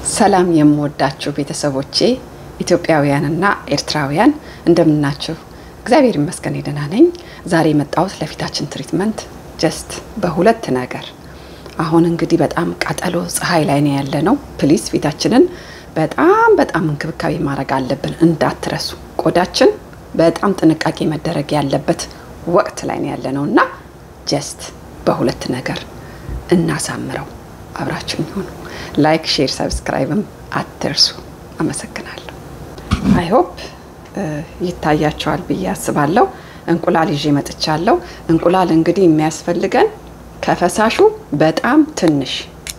ሰላም የምወዳችሁ ቤተሰቦቼ ኢትዮጵያውያንና ኤርትራውያን እንደምናችሁ? እግዚአብሔር ይመስገን ደህና ነኝ። ዛሬ የመጣሁት ለፊታችን ትሪትመንት ጀስት በሁለት ነገር። አሁን እንግዲህ በጣም ቃጠሎ ፀሐይ ላይ ነው ያለ ነው። ፕሊስ ፊታችንን በጣም በጣም እንክብካቤ ማድረግ አለብን፣ እንዳትረሱ። ቆዳችን በጣም ጥንቃቄ መደረግ ያለበት ወቅት ላይ ነው ያለ ነው እና ጀስት በሁለት ነገር እናሳምረው። አብራችሁኝ ሆኑ። ላይክ፣ ሼር፣ ሰብስክራይብም አትርሱ። አመሰግናለሁ። አይሆፕ ይታያቸዋል ብዬ አስባለሁ። እንቁላል ይዤ መጥቻለሁ። እንቁላል እንግዲህ የሚያስፈልገን ከፈሳሹ በጣም ትንሽ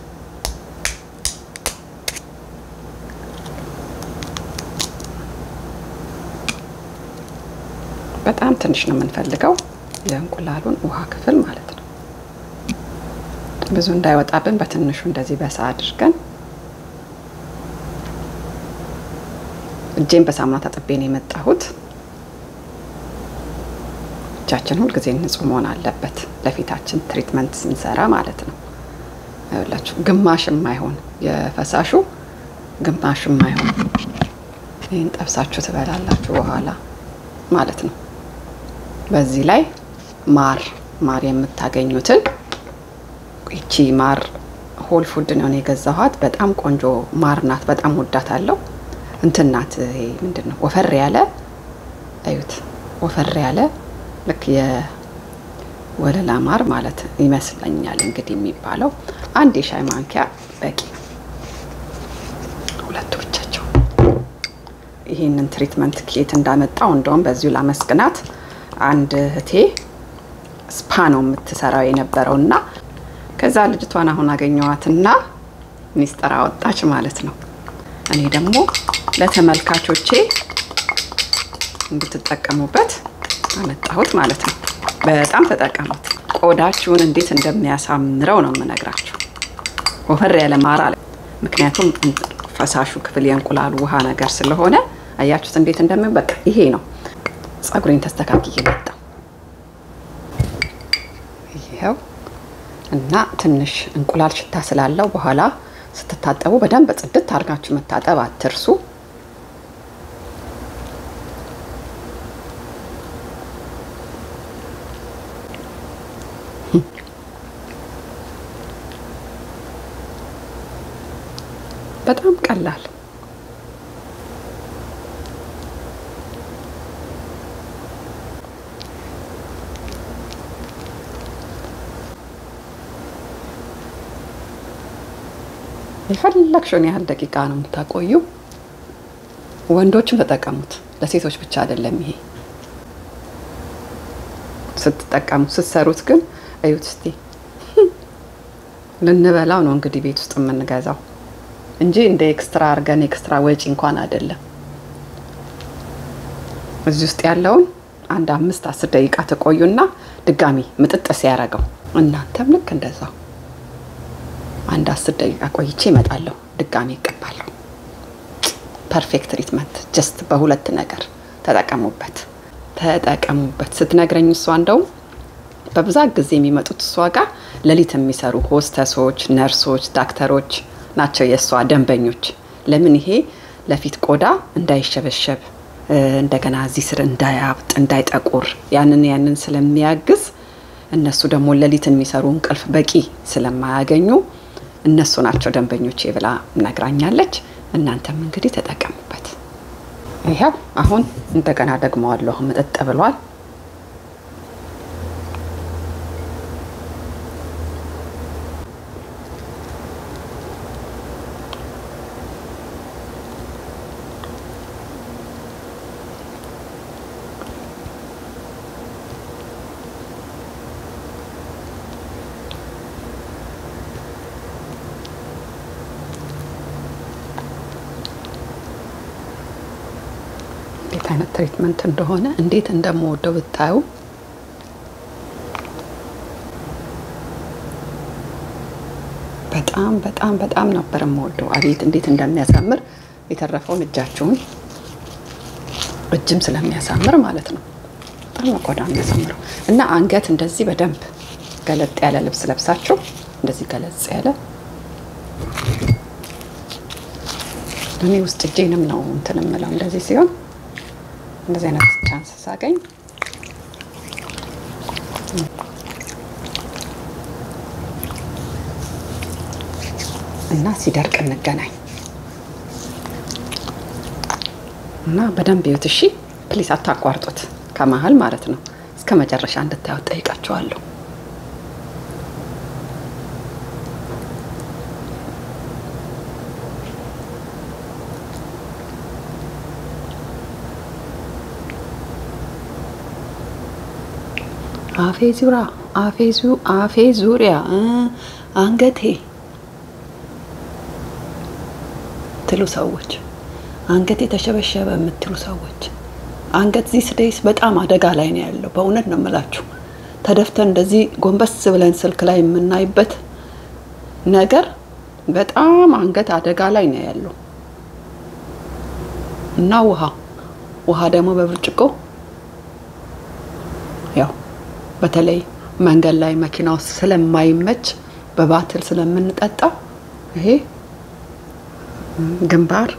በጣም ትንሽ ነው የምንፈልገው የእንቁላሉን ውሃ ክፍል ማለት ነው። ብዙ እንዳይወጣብን በትንሹ እንደዚህ በሳ አድርገን እጄን በሳሙና ታጥቤ ነው የመጣሁት። እጃችን ሁልጊዜ ንጹህ መሆን አለበት ለፊታችን ትሪትመንት ስንሰራ ማለት ነው። ይኸውላችሁ ግማሽ የማይሆን የፈሳሹ ግማሽ የማይሆን ይህን ጠብሳችሁ ትበላላችሁ በኋላ ማለት ነው። በዚህ ላይ ማር ማር የምታገኙትን ይቺ ማር ሆል ፉድ ነው የገዛኋት። በጣም ቆንጆ ማር ናት። በጣም ወዳታለሁ። እንትን ናት። ይሄ ምንድን ነው ወፈር ያለ እዩት፣ ወፈር ያለ ልክ የወለላ ማር ማለት ይመስለኛል እንግዲህ የሚባለው። አንድ የሻይ ማንኪያ በቂ፣ ሁለቱ ብቻቸው። ይህንን ትሪትመንት ኬት እንዳመጣው እንደውም በዚሁ ላመስግናት። አንድ እህቴ ስፓ ነው የምትሰራው የነበረው እና ከዛ ልጅቷን አሁን አገኘዋትና ሚስጥር አወጣች ማለት ነው። እኔ ደግሞ ለተመልካቾቼ እንድትጠቀሙበት አመጣሁት ማለት ነው። በጣም ተጠቀሙት። ቆዳችሁን እንዴት እንደሚያሳምረው ነው የምነግራችሁ። ወፈር ያለ ማር አለ። ምክንያቱም ፈሳሹ ክፍል የእንቁላሉ ውሃ ነገር ስለሆነ አያችሁት እንዴት እንደሚ በቃ ይሄ ነው። ጸጉሬን ተስተካክዬ መጣሁ። ይኸው እና ትንሽ እንቁላል ሽታ ስላለው በኋላ ስትታጠቡ በደንብ ጽድት አድርጋችሁ መታጠብ አትርሱ። በጣም ቀላል የፈለግሽውን ያህል ደቂቃ ነው የምታቆዩ። ወንዶችም ተጠቀሙት፣ ለሴቶች ብቻ አይደለም። ይሄ ስትጠቀሙት ስትሰሩት ግን እዩት እስቲ። ልንበላው ነው እንግዲህ ቤት ውስጥ የምንገዛው እንጂ እንደ ኤክስትራ አድርገን ኤክስትራ ወጪ እንኳን አይደለም። እዚህ ውስጥ ያለውን አንድ አምስት አስር ደቂቃ ተቆዩና ድጋሚ ምጥጥ ሲያደርገው እናንተም ልክ እንደዛው አንድ አስር ደቂቃ ቆይቼ እመጣለሁ። ድጋሚ ይቀባለሁ። ፐርፌክት ትሪትመንት ጀስት በሁለት ነገር ተጠቀሙበት፣ ተጠቀሙበት። ስትነግረኝ እሷ እንደውም በብዛት ጊዜ የሚመጡት እሷ ጋር ሌሊት የሚሰሩ ሆስተሶች፣ ነርሶች፣ ዳክተሮች ናቸው የእሷ ደንበኞች። ለምን ይሄ ለፊት ቆዳ እንዳይሸበሸብ እንደገና እዚህ ስር እንዳያብጥ እንዳይጠቁር ያንን ያንን ስለሚያግዝ እነሱ ደግሞ ሌሊት የሚሰሩ እንቅልፍ በቂ ስለማያገኙ እነሱ ናቸው ደንበኞቼ ብላ ነግራኛለች። እናንተም እንግዲህ ተጠቀሙበት። ይኸው አሁን እንደገና ደግመዋለሁ። ምጥጥ ብሏል። እንዴት አይነት ትሪትመንት እንደሆነ እንዴት እንደምወደው ብታዩ። በጣም በጣም በጣም ነበር የምወደው። አቤት እንዴት እንደሚያሳምር የተረፈውን እጃችሁን እጅም ስለሚያሳምር ማለት ነው። በጣም ነው ቆዳ የሚያሳምረው እና አንገት እንደዚህ በደንብ ገለጥ ያለ ልብስ ለብሳችሁ እንደዚህ ገለጽ ያለ እኔ ውስጥ እጄንም ነው እንትን የምለው እንደዚህ ሲሆን እንደዚህ አይነት ቻንስ ሳገኝ እና ሲደርቅ እንገናኝ እና በደንብ ይዩት። እሺ ፕሊስ አታቋርጡት፣ ከመሀል ማለት ነው። እስከ መጨረሻ እንድታዩት ጠይቃችኋለሁ። አፌ ዙሪያ አፌ ዙ አፌ ዙሪያ አንገቴ ትሉ ሰዎች አንገቴ ተሸበሸበ የምትሉ ሰዎች አንገት ዚህ ስደይስ በጣም አደጋ ላይ ነው ያለው። በእውነት ነው የምላችሁ። ተደፍተን እንደዚህ ጎንበስ ብለን ስልክ ላይ የምናይበት ነገር በጣም አንገት አደጋ ላይ ነው ያለው እና ውሃ ውሃ ደግሞ በብርጭቆ ያው በተለይ መንገድ ላይ መኪና ውስጥ ስለማይመች በባትል ስለምንጠጣ ይሄ ግንባር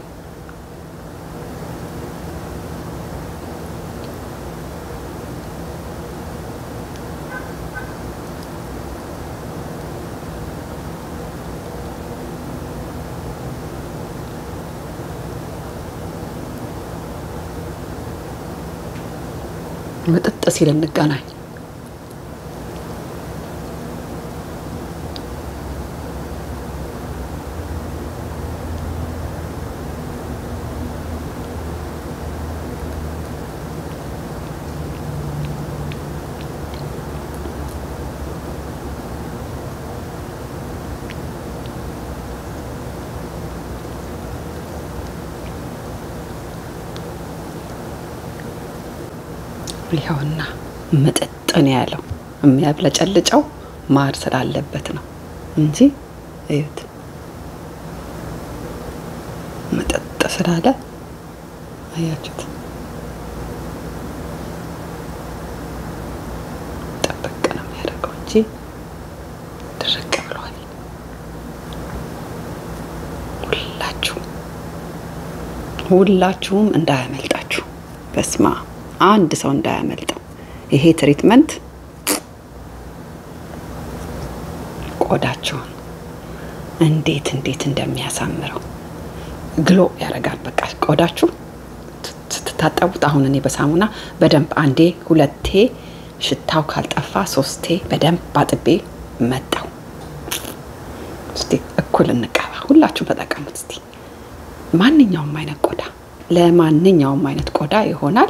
ምጥጥ ሲል እንገናኝ። ይኸውና ምጥጥ ነው ያለው። የሚያብለጨልጨው ማር ስላለበት ነው እንጂ እዩት፣ ምጥጥ ስላለ አያችሁት። ጥብቅ ነው የሚያደርገው እንጂ ድርቅ ብሏል። ሁላችሁም ሁላችሁም እንዳያመልጣችሁ በስማ አንድ ሰው እንዳያመልጠው። ይሄ ትሪትመንት ቆዳቸውን እንዴት እንዴት እንደሚያሳምረው ግሎ ያደርጋል። በቃ ቆዳችሁ ስትታጠቡት፣ አሁን እኔ በሳሙና በደንብ አንዴ ሁለቴ፣ ሽታው ካልጠፋ ሶስቴ በደንብ አጥቤ መጣው። እስቲ እኩል እንቀባ። ሁላችሁም ተጠቀሙት እስቲ። ማንኛውም አይነት ቆዳ ለማንኛውም አይነት ቆዳ ይሆናል።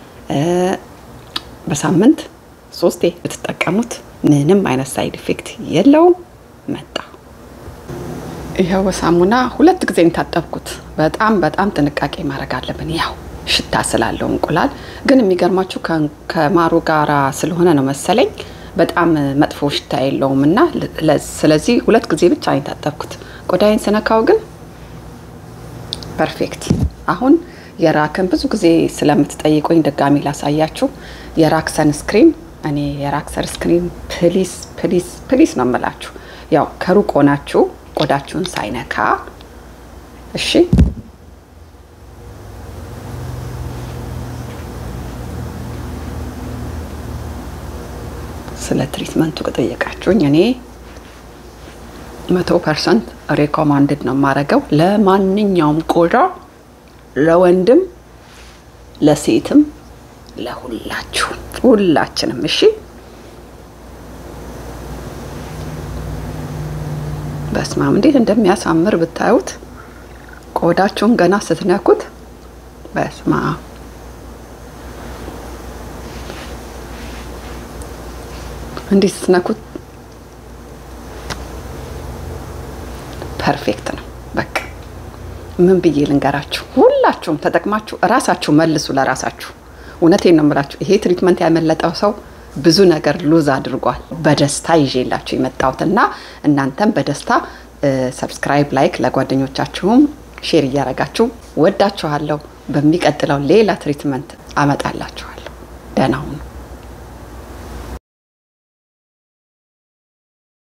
በሳምንት ሶስቴ ብትጠቀሙት ምንም አይነት ሳይድ ኢፌክት የለውም። መጣ ይኸው በሳሙና ሁለት ጊዜ ታጠብኩት። በጣም በጣም ጥንቃቄ ማድረግ አለብን። ያው ሽታ ስላለው እንቁላል ግን የሚገርማችሁ ከማሩ ጋራ ስለሆነ ነው መሰለኝ በጣም መጥፎ ሽታ የለውም እና ስለዚህ ሁለት ጊዜ ብቻ ነው የታጠብኩት። ቆዳዬን ስነካው ግን ፐርፌክት አሁን የራክን ብዙ ጊዜ ስለምትጠይቁኝ ድጋሚ ላሳያችሁ። የራክ ሰንስክሪን እኔ የራክ ሰንስክሪን ፕሊስ ፕሊስ ፕሊስ ነው የምላችሁ። ያው ከሩቅ ሆናችሁ ቆዳችሁን ሳይነካ እሺ። ስለ ትሪትመንቱ ከጠየቃችሁኝ እኔ መቶ ፐርሰንት ሬኮማንድድ ነው የማደርገው ለማንኛውም ቆዳ ለወንድም ለሴትም ለሁላችሁም ሁላችንም። እሺ በስማም እንዴት እንደሚያሳምር ብታዩት ቆዳችሁን ገና ስትነኩት በስማ እንዴት ስትነኩት ፐርፌክት ነው። በቃ ምን ብዬ ልንገራችሁ? ሁላችሁም ተጠቅማችሁ እራሳችሁ መልሱ ለራሳችሁ። እውነቴን ነው የምላችሁ። ይሄ ትሪትመንት ያመለጠው ሰው ብዙ ነገር ሉዝ አድርጓል። በደስታ ይዤላችሁ የመጣሁት እና እናንተም በደስታ ሰብስክራይብ፣ ላይክ ለጓደኞቻችሁም ሼር እያደረጋችሁ ወዳችኋለሁ። በሚቀጥለው ሌላ ትሪትመንት አመጣላችኋለሁ። ደህና ሁኑ።